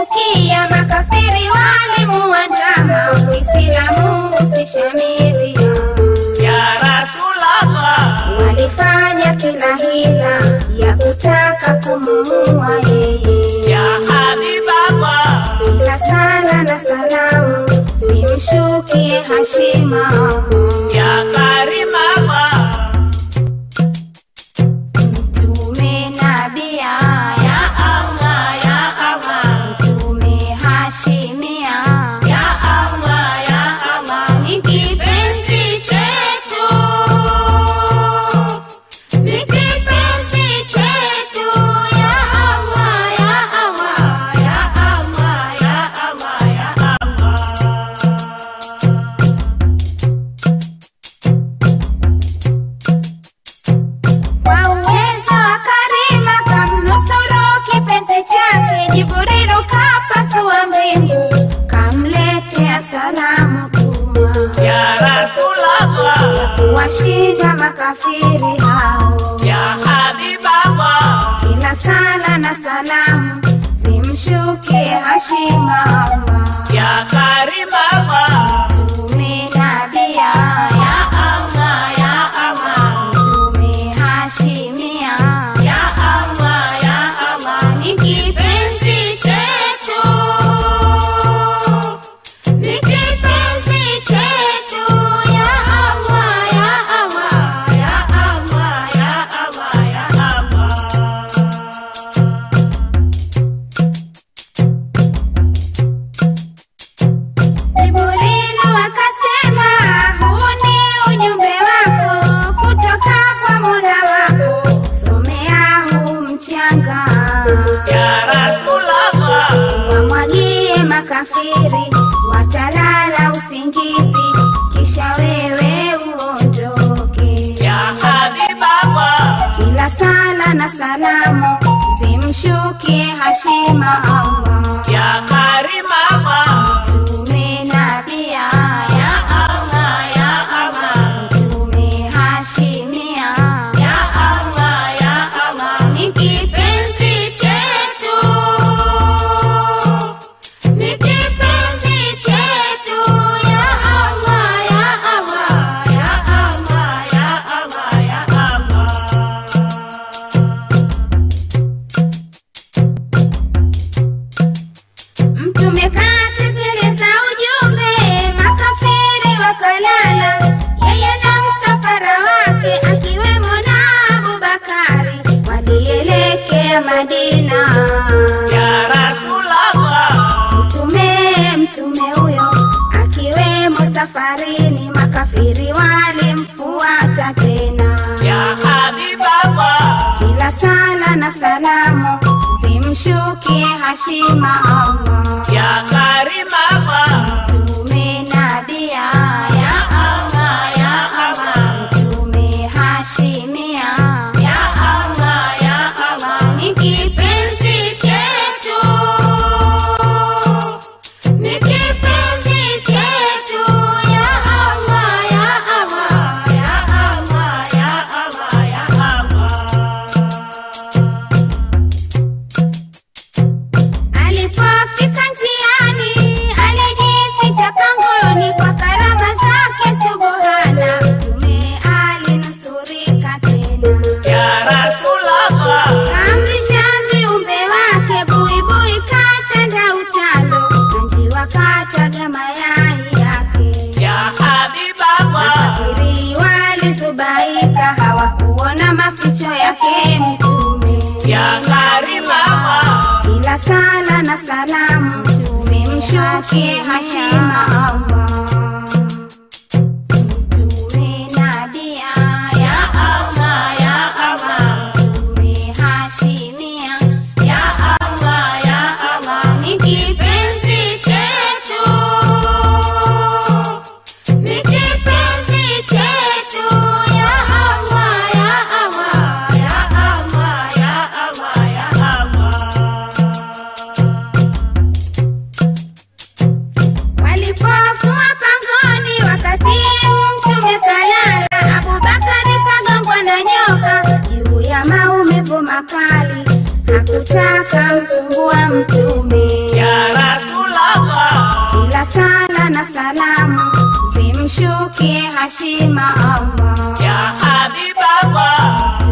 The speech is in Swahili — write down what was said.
zimemshukia makafiri walimuandama uislamu usishamiri ya Rasulallah, walifanya kila hila ya kutaka kumuua yeye ya Habiballah, ila sala na salamu zimshukie hashima ya Karimallah, mtume nabia ya allah ya allah mtume hashimia ya allah ya allah ni kipenzi chetu ni kipenzi chetu ya allah ya allah ya allah ya allah ya Kwa uwezo wa Karima kamnusuru kipenzi chake, Jibrilu kapasua mbingu, kamletea salamu tuma ya Rasulallah, kuwashinda makafiri hao. ya Habiballah, Kila sala na salamu zimshukie hashima Allah. ya Karimallah, Mtume nabia ya Allah ya Allah Mtume hashimia ya Allah ya Allah ni kipenzi chetu ni kipenzi chetu ya Allah ya Allah ya Allah ya Allah ya Allah Jibrilu akasema huu ni ujumbe wako kutoka kwa Mola wako, somea huu mchanga ya Rasulallah, wamwagie makafiri, watalala usingizi, kisha wewe uondoke. ya Habiballah, Kila sala na salamu zimshukie hashima Allah. ya Karimallah, Mtume nabia ya Allah ya Allah Mtume hashimia ya Allah ya Allah ni kipenzi chetu ni kipenzi chetu ya Allah ya Allah ya Allah ya Allah ya Allah Mtume katekeleza ujumbe, makafiri wakalala, yeye na msafara wake akiwemo na Abubakari walielekea Madina. ya Rasulallah, Mtume mtume huyo akiwemo safarini, makafiri walimfuata tena. ya Habiballah, Kila sala na salamu zimshukie hashima Allah. ya Karimallah, Mtume nabia ya Allah ya Allah Mtume hashimia ya Allah ya Allah ni kipenzi chetu ni kipenzi chetu ya Allah ya Allah ya Allah ya Allah ya Alipofika njiani alijificha pangoni kwa karama zake subuhana, Mtume alinusurika tena. ya Rasulallah, Kaamrisha viumbe wake buibui katanda utando, na njiwa kataga mayai yake. ya Habiballah, Makafiri walizubaika hawakuona maficho yake Mtume. ya Karimallah, Kila sala na salamu zimshukie hashima Allah. Mtume nabia ya Allah ya Allah Mtume hashimia ya Allah ya Allah ni kipenzi chetu ni kipenzi chetu ya Allah ya Allah ya Allah ya Allah ya Allah Walipokuwa pangoni wakati mtume kalala, Abubakari kagongwa na nyoka juu ya maumivu makali, hakutaka msumbua mtume. ya tukuke hashima Allah Ya Habib Allah